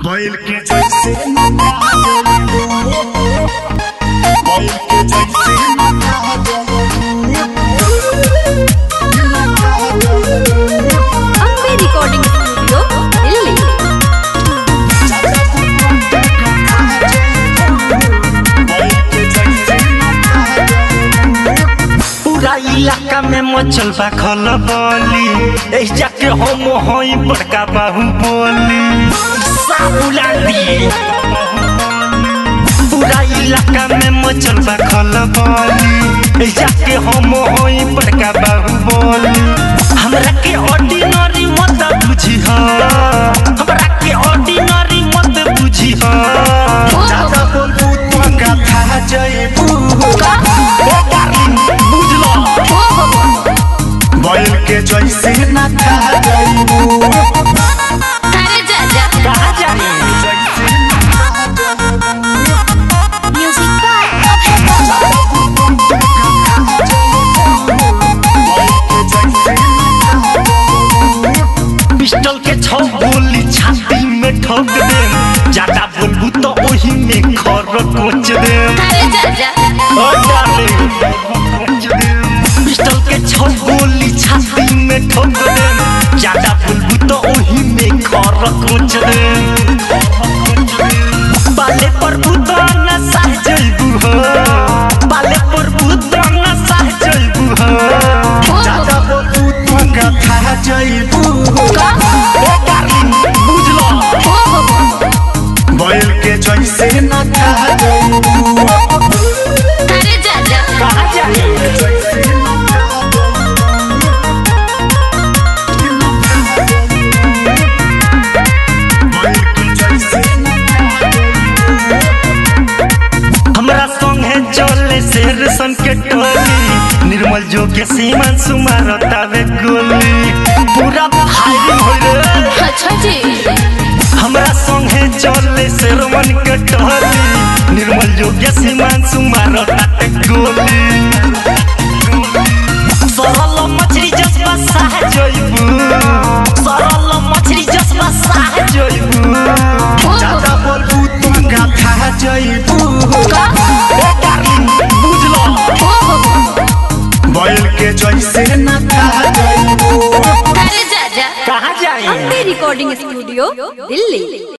बैल के जैसे बैल के जैसे अम्बे रिकॉर्डिंग स्टूडियो दिल्ली बैल के जैसे पूरा इलाका में मचल बा खलबली एह जाके हम हई बड़का बाहुबली साबुला दी पूरा इलाका में मचल बा खलबली एह जाके हम हई बड़का बाहुबली हमरा के ऑर्डिनरी मत बुझी हमरा के ऑर्डिनरी मत बुझी ज्यादा बोलबू तो कथा जयबू ए डार्लिंग बुझलो बैल के जैसे ना खा जयबू अरे जा जा कहाँ जाए म्यूजिक बाय पिस्टल के छौ गोली छाती में ठोक दे ज्यादा बोलबू तो ओही में खर कोच दे अरे जा जा ओ डार्लिंग पिस्टल के छौ गोली छाती में ठोक दे ज्यादा बोलबू तो ओही में खर कोच दे बाले पर बुदा न सह जइबू हो बाले पर बुदा न सह जइबू हो ज्यादा बोलबू तो कथा जयबू ए डार्लिंग बुझलो बैल के जैसे ना खा जयबू अरे जा जा कहाँ जाए हमरा संगे चले शेर सन के टोली निर्मल जो के सीमन सुमार तावे गोली पूरा फायरिंग हो रे अच्छा जी हमरा संगे चले शेरवन के टोली निर्मल जो के सीमन सुमार तावे गोली सरल मछली जसबा साह जइबू सरल मछली जसबा साह जइबू ज्यादा बोलबू तो कथा जयबू ए डार्लिंग बुझलो बैल के जैसे ना खा जयबू अरे जा जा कहाँ जाए अम्बे रिकॉर्डिंग स्टूडियो दिल्ली